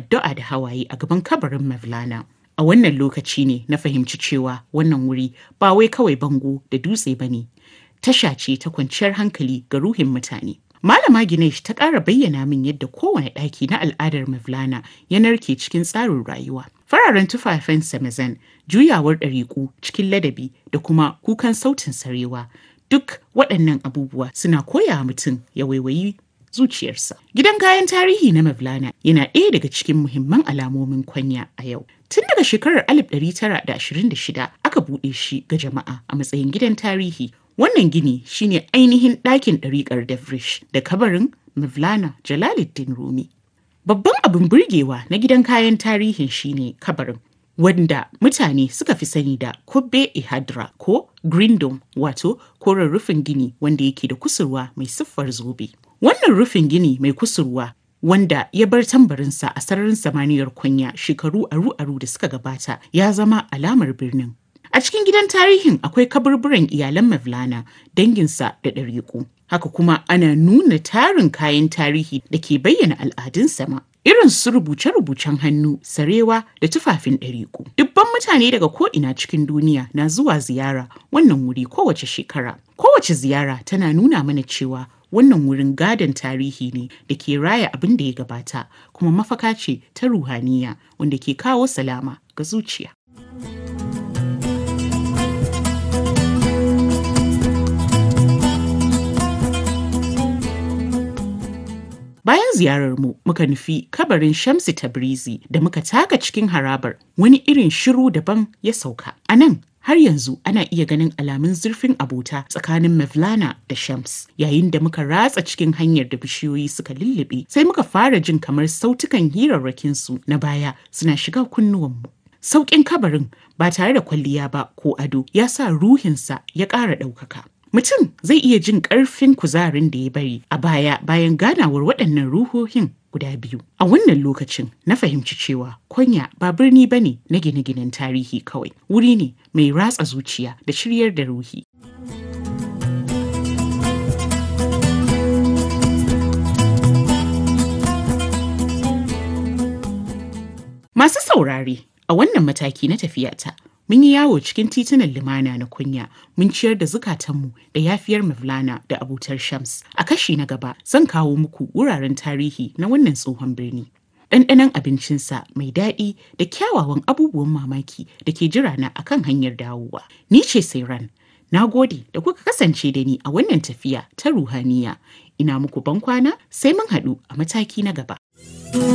addu'a da hawaye a gaban kabarin Mevlana. A wannan lokaci ne na fahimci cewa wannan wuri ba wai kawai bango da dutse ba ne, tasha ce ta kwanciyar hankali ga ruhin mutane. Malama Ginesh ta ƙara bayyana min yadda kowane ɗaki na al'adar Mevlana ya narke cikin tsarin rayuwa. Fararen tufafen Samazan, juyawar ɗariƙu cikin ladabi da kuma kukan sautin sarewa. Duk waɗannan abubuwa suna koya mutum ya waiwayi zuciyarsa. Gidan kayan tarihi na Mevlana yana ɗaya daga cikin muhimman alamomin kwanya a yau. Tun daga shekarar 1926 aka buɗe shi ga jama'a a matsayin gidan tarihi. Wannan gini shine ainihin ɗakin ɗariƙar Devrish da kabarin Mevlana Jalaluddin Rumi. Babban abin burgewa na gidan kayan tarihin shine kabarin wanda mutane suka fi sani da Kubbe Ihadra ko Green Dome wato koren rufin gini wanda yake da kusurwa mai siffar zobe. Wannan rufin gini mai kusurwa wanda ya bar tambarinsa a sararin samaniyar kunya shekaru aru-aru da suka gabata ya zama alamar birnin. A cikin gidan tarihin akwai kaburburan iyalan Mevlana, danginsa da ɗariƙu. Haka kuma ana nuna tarin kayan tarihi da ke bayyana al'adun sama. Irin su rubuce-rubucen hannu, sarewa da tufafin ɗariƙu. Dubban mutane daga ko'ina cikin duniya na zuwa ziyara wannan wuri kowace shekara. Kowace ziyara tana nuna mana cewa wannan wurin gadon tarihi ne da ke raya abin da ya gabata kuma mafaka ce ta ruhaniya wanda ke kawo salama ga zuciya. Bayan ziyararmu muka nufi kabarin Shamsi Tabrizi da muka taka cikin harabar wani irin shiru daban ya sauka. A nan har yanzu ana iya ganin alamun zurfin abota tsakanin Mevlana da Shams. Yayin da muka ratsa cikin hanyar da bishiyoyi suka lullube sai muka fara jin kamar sautukan hirarrakinsu na baya suna shiga kunnuwanmu. Sauƙin kabarin ba tare da kwalliya ba ko ado ya sa ruhinsa ya ƙara ɗaukaka. Mutum zai iya jin ƙarfin kuzarin da ya bari a baya bayan ganawar waɗannan ruhohin guda biyu. A wannan lokacin na fahimci cewa Konya ba birni ba ne na gine-ginen tarihi kawai, wuri ne mai ratsa zuciya da shiryar da ruhi. Masu saurare a wannan mataki na tafiyata mun yi yawo cikin titunan limana na kunya mun ciyar da zukatanmu da yafiyar Mevlana da abutar Shams. A kashi na gaba zan kawo muku wuraren tarihi na wannan tsohon birni. Ɗanɗanon abincinsa mai daɗi da kyawawan abubuwan mamaki da ke jira na akan hanyar dawowa. Ni ce Sairan. Na gode da kuka kasance da ni a wannan tafiya ta ruhaniya. Ina muku bankwana sai mun haɗu a mataki na gaba.